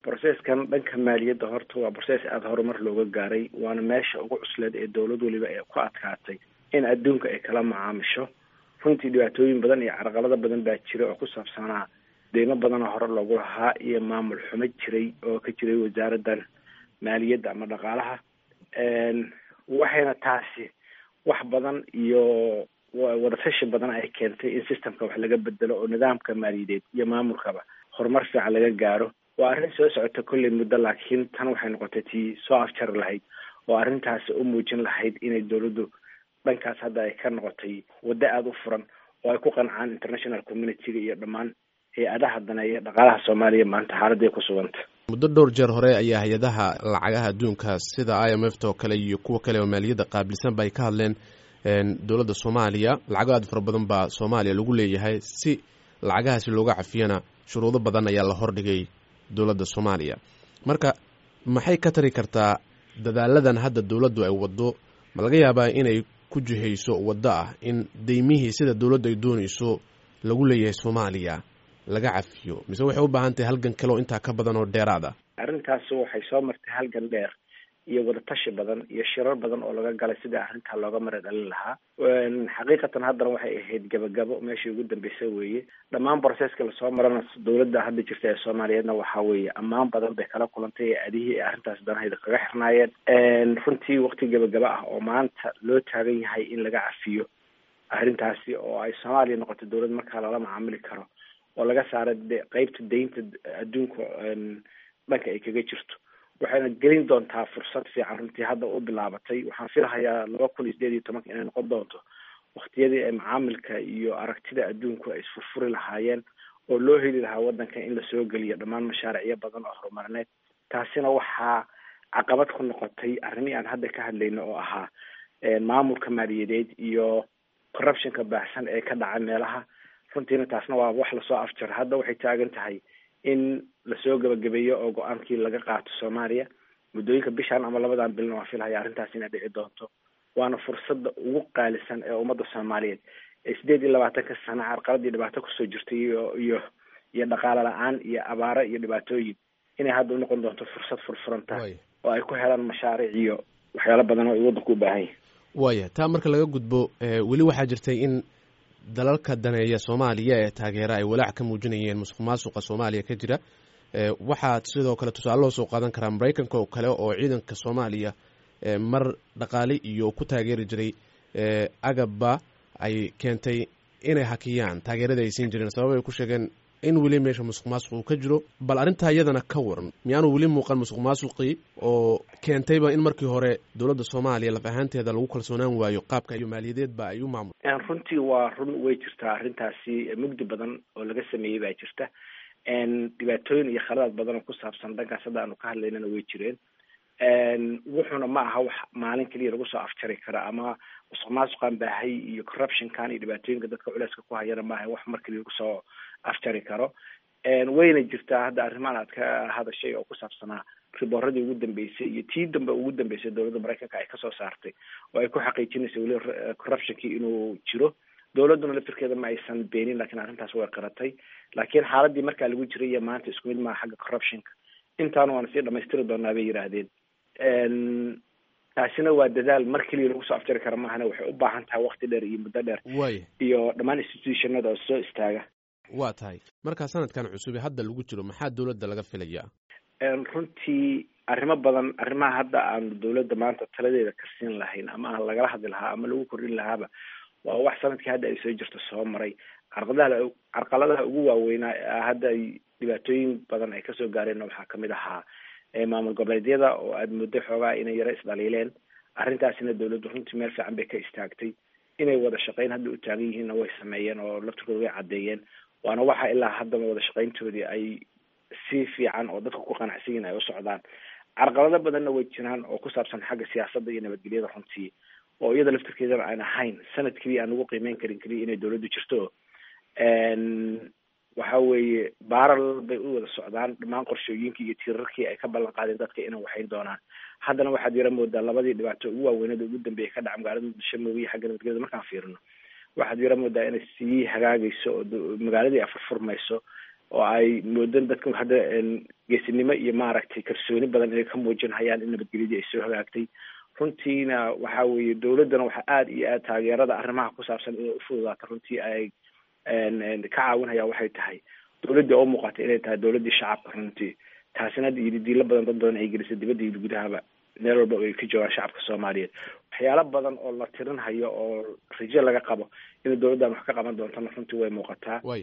brocesskan dhanka maaliyadda horta waa process aada horumar looga gaaray waana meesha ugu cusleed ee dowlad weliba ee ku adkaatay in adduunka ay kala macaamisho runtii dhibaatooyin badan iyo carqalado badan baa jira oo ku saabsanaa deymo badanoo hore loogu lahaa iyo maamul xumo jiray oo ka jiray wasaaraddan maaliyadda ama dhaqaalaha waxayna taasi wax badan iyo wadatashi badan ay keentay in systemka wax laga bedelo oo nidaamka maaliyadeed iyo maamulkaba horumar fiican laga gaaro waa arrin soo socota kolley muddo laakiin tan waxay noqotay tii soo afjari lahayd oo arrintaasi u muujin lahayd inay dowladdu dhankaas hadda ay ka noqotay waddo aada u furan oo ay ku qancaan international community-ga iyo dhammaan hay-adaha daneeya dhaqaalaha soomaaliya maanta xaaladday ku suganta muddo dhowr jeer hore ayaa hay-adaha lacagaha adduunka sida i m f ta oo kale iyo kuwa kale oo maaliyadda qaabilsan ba ay ka hadleen dowladda soomaaliya lacago aada fara badan baa soomaaliya lagu leeyahay si lacagahaasi looga cafiyana shuruudo badan ayaa la hordhigay dowladda soomaaliya marka maxay ka tari kartaa dadaaladan hadda dowladdu ay waddo ma laga yaabaa inay ku jihayso waddo ah in deymihii sida dowladdu ay doonayso lagu leeyahay soomaaliya laga cafiyo mise waxay u baahan tahay halgan kale oo intaa ka badan oo dheeraad ah arrintaasi waxay soo martay halgan dheer iyo wadatashi badan iyo shirar badan oo laga galay sidai arrintaa looga mara dhalin lahaa xaqiiqatan haddana waxay ahayd gabagabo meeshii ugu dambeysay weeye dhammaan broceska lasoo marana dowladda hadda jirta ee soomaaliyeedna waxaa weeye ammaan badan bay kala kulantay ee adihii ee arrintaas danahayda kaga xirnaayeen runtii waqti gabagaba ah oo maanta loo taagan yahay in laga cafiyo arrintaasi oo ay soomaaliya noqoto dowlad markaa lala macaamili karo oo laga saara qeybta deynta adduunka dhanka ay kaga jirto waxayna gelin doontaa fursad fiican runtii hadda u bilaabatay waxaan filahayaa laba kun iyo sideed iyo tobanka inay noqon doonto waktiyadii ay macaamilka iyo aragtida adduunku ay isfurfuri lahaayeen oo loo heli lahaa waddanka in lasoo geliyo dhammaan mashaariicyo badan oo horumarineed taasina waxaa caqabad ku noqotay arrimihii aan hadda ka hadlayno oo ahaa maamulka maaliyadeed iyo corruptionka baahsan ee ka dhaca meelaha runtiina taasna waa wax lasoo afjaro hadda waxay taagan tahay in lasoo gabagabeeyo oo go-aankii laga qaato soomaaliya muddooyinka bishan ama labadan bilna waan filhaya arrintaas inay dhici doonto waana fursadda ugu qaalisan ee ummadda soomaaliyeed ee sideed iyo labaatanka sano carqaladii dhibaato kusoo jirtay iyo iyo iyo dhaqaale la-aan iyo abaaro iyo dhibaatooyin inay hadda unoqon doonto fursad furfuranta oo ay ku helaan mashaariic iyo waxyaalo badan oo ay waddanku u baahan yahay waaya taa marka laga gudbo weli waxaa jirtay in dalalka daneeya soomaaliya ee taageera ay walaac ka muujinayeen musuq maasuqa soomaaliya ka jira waxaa sidoo kale tusaale loo soo qaadan karaa maraykanka oo kale oo ciidanka soomaaliya mar dhaqaale iyo ku taageeri jiray agabba ay keentay inay hakiyaan taageerada ay siin jireen sabab ay ku sheegeen in weli meesha musuq maasuq uu ka jiro bal arrintaa iyadana ka waran miyaanu weli muuqan musuq maasuqii oo keentayba in markii hore dowladda soomaaliya laf ahaanteeda lagu kalsoonaan waayo qaabka iyo maaliyadeedba ay u maamul runtii waa run way jirtaa arrintaasi mugdi badan oo laga sameeyey baa jirta dhibaatooyin iyo khaladaad badan oo ku saabsan dhankaas hadda aanu ka hadlaynana way jireen wuxuuna ma aha wax maalin keliya lagu soo afjari kara ama musuq maasuqan baahay iyo corruptionkan iyo dhibaatooyinka dadka culeyska ku hayana maaha wax mar keliya lagu soo afjari karo wayna jirtaa hadda arrimahan aad ka hadashay oo ku saabsanaa ribooradii ugu dambeysay iyo tii dambe ugu dambeysay dowladda maraykanka ay kasoo saartay oo ay ku xaqiijinaysa weli corruptionkii inuu jiro dowladduna laftirkeeda ma aysan beenin lakiin arrintaas way qaratay laakiin xaaladii markaa lagu jiray iyo maanta isku mid maaha xagga corruptionka intaana waana sii dhamaystiri doonaa bay yidhaahdeen taasina waa dadaal mar keliya lagu soo afjari kara maahana waxay u baahan tahay wakti dheer iyo muddo dheer waaya iyo dhammaan institutionada oo soo istaaga waa tahay markaa sanadkan cusube hadda lagu jiro maxaa dowladda laga filayaa runtii arrimo badan arrimaha hadda aanu dowladda maanta taladeeda karsiin lahayn ama aan lagala hadli lahaa ama lagu kordhin lahaaba waa wax sanadkii hadda ay soo jirto soo maray carqadaha carqaladaha ugu waaweynaa hadda ay dhibaatooyin badan ay kasoo gaareenna waxaa kamid ahaa maamul goboleedyada oo aada muddo xoogaa inay yaro isdhaliileen arrintaasina dowladdu runtii meel fiican bay ka istaagtay inay wada shaqeyn hadda u taagan yihiinna way sameeyeen oo laftirkooda way caddeeyeen waana waxa ilaa haddaba wada shaqeyntoodii ay si fiican oo dadka ku qanacsan yihin ay u socdaan carqalado badanna way jiraan oo ku saabsan xagga siyaasadda iyo nabadgelyada runtii oo iyada laftirkeedana aan ahayn sanad keliya aan ugu qiimeyn karin keliya inay dowladdu jirto waxa weeye baaral bay u wada socdaan dhammaan qorshooyinkii iyo tiirarkii ay ka ballan qaadeen dadka inay waxayn doonaan haddana waxaad yara moodaa labadii dhibaato ugu waaweynada ugu dambeeya ka dhaca magaalada muqdisho mooye iyo xagga nabadgelyada markaan fiirino waxaad yara moodaa inay sii hagaagayso oo magaaladii ay furfurmayso oo ay moodan dadku hadda geesinimo iyo maaragtay kalsooni badan inay ka muujinhayaan in nabadgelyadii ay soo hagaagtay runtiina waxa weeye dawladdana waxaa aada iyo aad taageerada arrimaha ku saabsan inay ufududaato runtii ay ka caawinhayaan waxay tahay dawladdii oo muuqata inay tahay dawladdii shacabka runtii taasina hadda iyo diilo badan dad badan ay gelisay dibadda iyo gudahaba meel walba ay ka joogaan shacabka soomaaliyeed waxyaalo badan oo la tirinhayo oo rajo laga qabo in dawladdan wax ka qaban doontana runtii way muuqataa